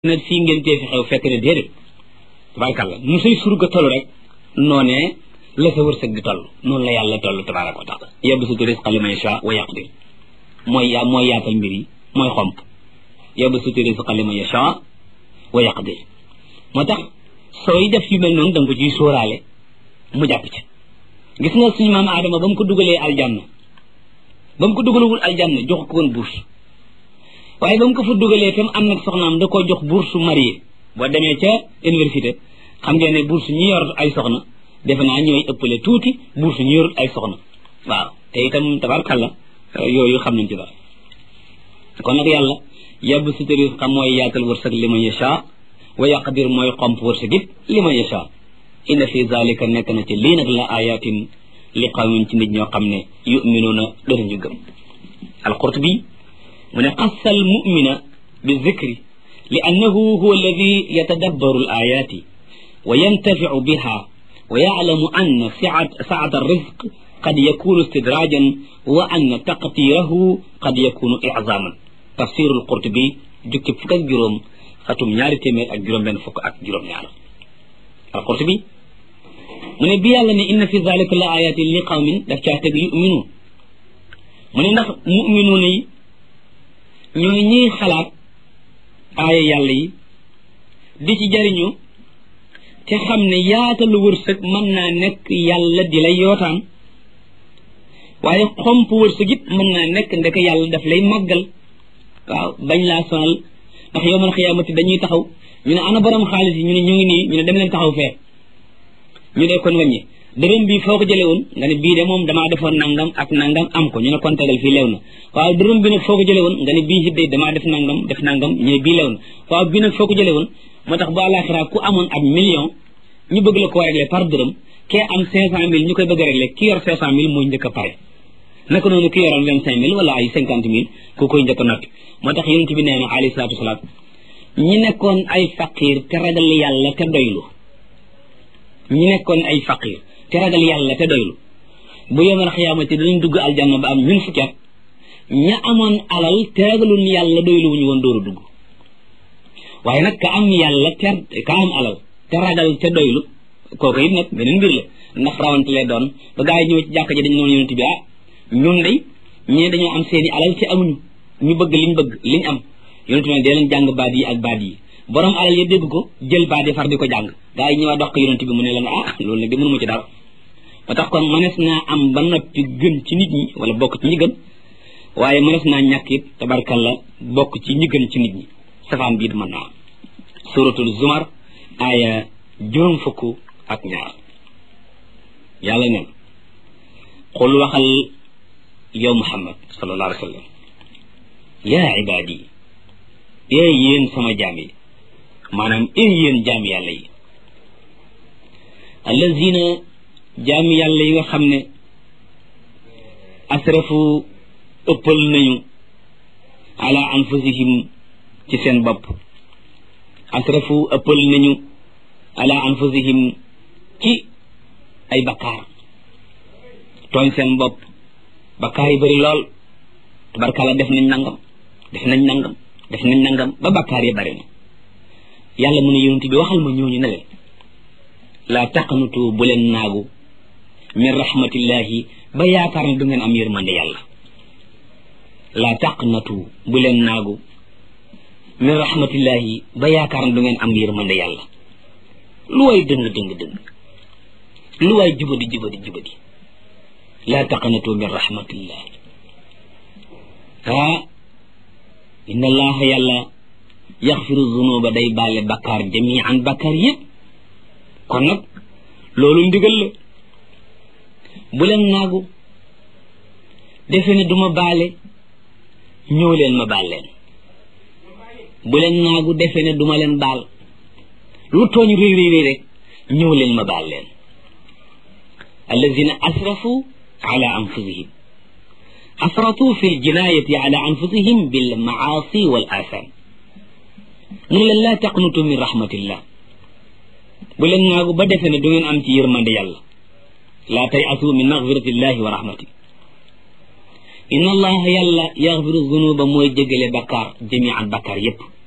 na fii ngeen tee fi xew fekk ne déedéet tabarakàllah nu say surga toll rek noonee la sa wërsëg di toll noonu la yàlla toll tabaraka wa taala yabsutu risqa liman yasha wa yaqdir mooy yaa mooy yaatal mbir yi mooy xomp yabsutu risqa liman yasha wa yaqdir moo tax sooy def yu mel noonu da nga ko ciy sóoraale mu jàpp ci gis nga suñu maam aadama ba mu ko dugalee aljanna ba mu ko dugalewul aljanna jox ko woon bourse waaye ba mu ko fa dugalee tam am nag soxnaam da koo jox bourse marié boo demee ca université xam ngeen ne bourse ñi yor ay soxna defe naa ñooy ëppale tuuti bourse ñi yorut ay soxna waaw te itam tabarkalla yooyu xam nañ ci dara kon nag yàlla yàbb sutu risqa mooy yaatal wërsëg li man yasha wa yaqdir mooy xomp wërsëg it li man yasha inna fi zalika nekk na ci lii nag la ayatin li qawmin ci nit ñoo xam ne yuminuuna dëruñu gëm alqurtubi mu ne xassa al mumina bi zikri li annahu huwa alladi yatadabbaru al ayati wa yantaficu biha wa yaclamu anna sacat alrizq qad yakunu istidrajan wa anna taqtirahu qad yakunu iczaman tafsiru alqurtubi jukki fukk ak juróom xatum ñaari téeméer ak juróom benn fukk ak juróom ñaar alqurtubi mu ne bi yàlla ne inna fi zalika la ayatin li qawmin daf caa teg yuminu mu ne ndax muminuuna yi ñooy ñiy xalaat aaya yàlla yi di ci jariñu te xam ne yaatalu wërsëg mën naa nekk yàlla di lay yootaan waaye xomp wërsëg it mën naa nekk ndek yàlla daf lay màggal waaw bañ laa sonal ndax yowmal xiyaamati dañuy taxaw ñu ne ana borom xaalis yi ñu ne ñu ngi nii ñu ne dem leen taxaw fee ñu dee kon wàññi dërëm bi foo ko jëlee woon nga ne bii de moom damaa defoon nangam ak nangam am ko ñu ne kon tegal fii leew na waaw dërëm bi nag foo ko jëlee woon nga ne bii hiddee damaa def nangam def nangam ñu ne bii leew na waaw bii nag foo ko jëlee woon moo tax bu àllaaxira ku amoon ab million ñu bëgg la koo régler par dërëm kee am cinq cent mille ñu koy bëgg a régler ki yor cinq cent mille mooy njëkk a pare naka noonu ki yoroon vingt cinq mille wala ay cinquante mille ku koy njëkk a noppi moo tax yonent bi nee na alayhi salaatu wasalaam ñi nekkoon ay faqir te ragal yàlla te doylu ñi nekkoon ay faqir te ragal yàlla te doylu bu yomal xiyaamati dinañ dugg aljanna ba am ñun fukki at ña amoon alal te ragalun yàlla doylu wuñu woon dooru dugg waaye nag ka am yàlla te ka am alal te ragal te doylu kooku it nag beneen mbir la ndax rawante lay doon ba gaa yi ñëw ci jàkka ji dañu noonu yonent bi ah ñun day ñee dañoo am seeni alal te amuñu ñu bëgg liñ bëgg liñ am yonent bi dee leen jàng baat yi ak baat yi borom alal ya dégg ko jël baat yi far di ko jàng gaa yi ñëwaat dox ko yonent bi mu ne leen ah loolu nag di mënuma ci dara ba tax kon mënees naa am ba noppi gën ci nit ñi wala bokk ci ñi gën waaye mënees naa ñàkk it tabarkalla bokk ci ñi gën ci nit ñi safaan bii mën naa suratul zumar aaya juróom fukk ak ñaar yàlla neen xul waxal yow muhammad sallallahu alayhi wa sallam yaa ibaadi ee yéen sama jaam yi maanaam ee yéen jaam yàlla yi allazina jaam yàlla yi nga xam ne asrafu ëppal nañu ala anfusihim ci seen bopp asrafu ëppal nañu ala anfusihim ci ay bakkaar tooñ seen bopp bakkaar yi bëri lool tabarkalla def nañ nangam def nañ nangam def nañ nangam ba bakkaar yi bëri na yàlla mu ne yonent bi waxal ma ñooñu ne leen laa taqnutu bu leen naagu min rahmatillahi ba yaakaar ne du ngeen am yërmande yàlla laa taqnatu bu leen naagu min rahmatillahi ba yaakaar ne du ngeen am yërmande yàlla lu waay dëng dëng dëng lu waay jubadi jubadi jubadi laa taqnatu min rahmatillah ah inna allaha yàlla yaxfiru zunuba day baale bakkaar jamian bakkaar yëpp kon nag loolu ndigal la bu leen naagu defe ne duma baale ñëw leen ma baal leen bu leen naagu defe ne duma leen baal lu tooñ réy réy réy rek ñëw leen ma baal leen allazina asrafu ala anfusihim asratu fi ljinaayati ala anfusihim bil maasi wal atham mu ne leen laa taqnutu min rahmatillah bu leen naagu ba defe ne du ngeen am ci yërmande yàlla laa tay asu min magfiratillahi wa rahmati inna allaha yàlla yaxfiru zunuba mooy jégale bakkaar jamian bakkaar yépp